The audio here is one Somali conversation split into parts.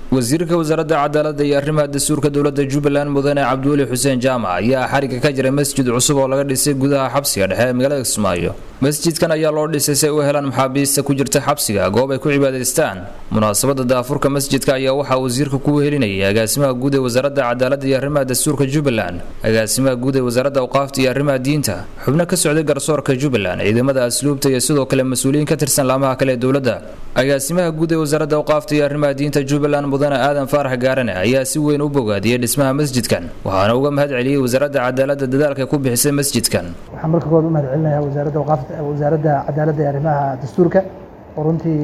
wasiirka wasaaradda cadaaladda iyo arrimaha dastuurka dowladda jubbaland mudane cabdiweli xuseen jaamac ayaa xariga ka jiray masjid cusub oo laga dhisay gudaha xabsiga dhexe ee magaalada kismaayo masjidkan ayaa loo dhisay si ay u helaan maxaabiista ku jirta xabsiga goob ay ku cibaadaystaan munaasabada daafurka masjidka ayaa waxaa wasiirka ku wehelinayay agaasimaha guud ee wasaaradda cadaaladda iyo arrimaha dastuurka jubbaland agaasimaha guud ee wasaaradda awqaafta iyo arrimaha diinta xubno ka socday garsoorka jubbaland ciidamada asluubta iyo sidoo kale mas-uuliyiin ka tirsan laamaha kale ee dowladda agaasimaha guud ee wasaaradda awqaafta iyo arrimaha diinta jubbaland mudane aadan faarax gaarane ayaa si weyn u bogaadiyey dhismaha masjidkan waxaana uga mahad celiyey wasaaradda cadaaladda dadaalka ku bixisay masjidkan waxaan marka kood u mahad celinayaa wasaaradda awqaafta wasaaradda cadaaladda iyo arrimaha dastuurka oo runtii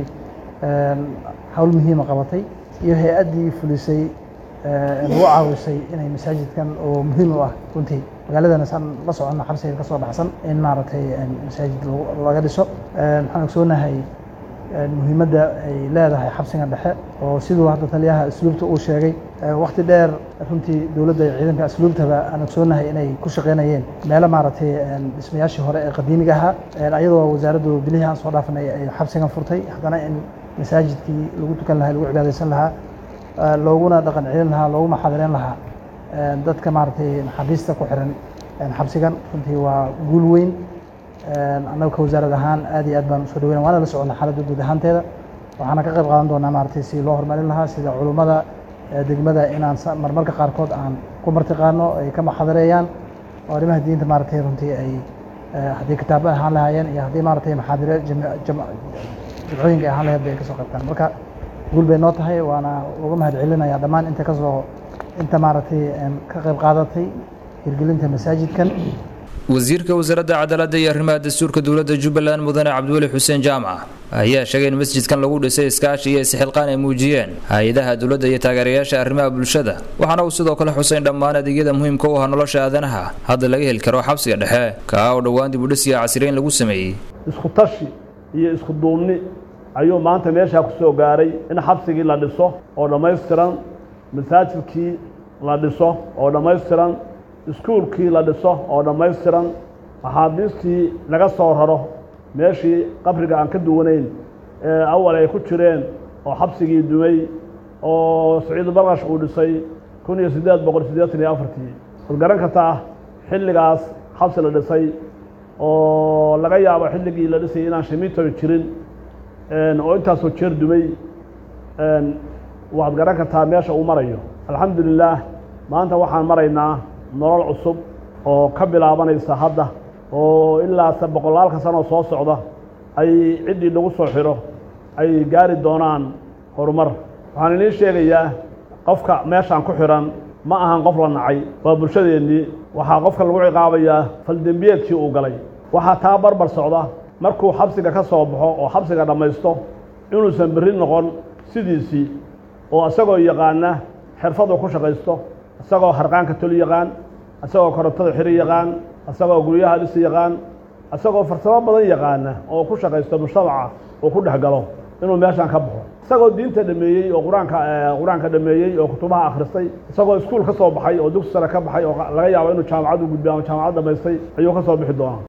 hawl muhiima qabatay iyo hay-addii fulisay nagu caawisay inay masaajidkan oo muhiim u ah runtii magaaladana saan la soconna xabsiga ka soo baxsan in maaragtay masaajid laga dhiso waxaan ogsoonahay muhiimadda ay leedahay xabsigan dhexe oo siduu hadda taliyaha asluubta uu sheegay wakti dheer runtii dowladda iyo ciidanka asluubtaba aan ogsoonahay inay ku shaqaynayeen meelo maaragtay dhismayaashii hore ee qadiimiga ahaa ayadoo wasaaraddu bilihii aan soo dhaafanay ay xabsigan furtay haddana in masaajidkii lagu tukan lahaa lagu cibaadaysan lahaa looguna dhaqan celin lahaa loogu maxaadireyn lahaa dadka maaragtay maxaabiista ku xiran xabsigan runtii waa guul weyn annaga ka wasaarad ahaan aad iyo aad baan usoo dhaweyna waana la soconnaa xaaladda guud ahaanteeda waxaana ka qayb qaadan doonaa maaragtay si loo horumarin lahaa sida culummada degmada inaan marmarka qaarkood aan ku martiqaano ay ka maxadareeyaan oo arrimaha diinta maaragtay runtii ay haddii kitaabo ahaan lahaayeen iyo haddii maaragtay maxaadire jimcooyinka ay ahaan lahayd bay ka soo qaybtaan marka guul bay noo tahay waana uga mahad celinayaa dhammaan inta kasoo inta maaragtay ka qayb qaadatay hirgelinta masaajidkan wasiirka wasaaradda cadaaladda iyo arrimaha dastuurka dowladda jubbaland mudane cabdiweli xuseen jaamac ayaa sheegay in masjidkan lagu dhisay iskaashi iyo isxilqaan ay muujiyeen hay-adaha dowladda iyo taageerayaasha arrimaha bulshada waxaana uu sidoo kale xusay in dhammaan adeegyada muhiimka u ah nolosha aadanaha hadda laga heli karo xabsiga dhexe kaa oo dhowaan dib u dhis iyo casriyeyn lagu sameeyey isku tashi iyo isku duubni ayuu maanta meeshaa ku soo gaaray in xabsigii la dhiso oo dhammaystiran masaajidkii la dhiso oo dhammaystiran iskuulkii la dhiso oo dhammaystiran maxaabiistii laga soo raro meeshii qabriga aan ka duwanayn ee awal ay ku jireen oo xabsigii dumay oo saciid barqash uu dhisay kun iyo siddeed boqol siddeetan iyo afartii waad garan kartaa xilligaas xabsi la dhisay oo laga yaabo xilligii la dhisayay inaan shimiitoy jirin oo intaasoo jeer dumay waad garan kartaa meesha uu marayo alxamdu lilaah maanta waxaan maraynaa nolol cusub oo ka bilaabanaysa hadda oo ilaa boqolaalka sanoo soo socda ay ciddii lagu soo xiro ay gaari doonaan horumar waxaan idiin sheegayaa qofka meeshaan ku xihan ma ahan qof la nacay waa bulshadeennii waxaa qofka lagu ciqaabayaa faldembiyeedkii uu galay waxaa taa barbar socda markuu xabsiga ka soo baxo oo xabsiga dhammaysto inuusan berri noqon sidiisii oo isagoo yaqaana xirfadu ku shaqaysto isagoo harqaanka toli yaqaan isagoo korontada xiri yaqaan isagoo guryaha dhisi yaqaan isagoo farsamo badan yaqaana oo ku shaqaysto mujtamaca oo ku dhex galo inuu meeshaan ka baxo isagoo diinta dhameeyey oo qur-aanka qur-aanka dhameeyey oo kutubaha akhristay isagoo iskuul ka soo baxay oo dugsi sare ka baxay oo laga yaabo inuu jaamacad u gudbiy ama jaamacad dhamaystay ayuu ka soo bixi doonaa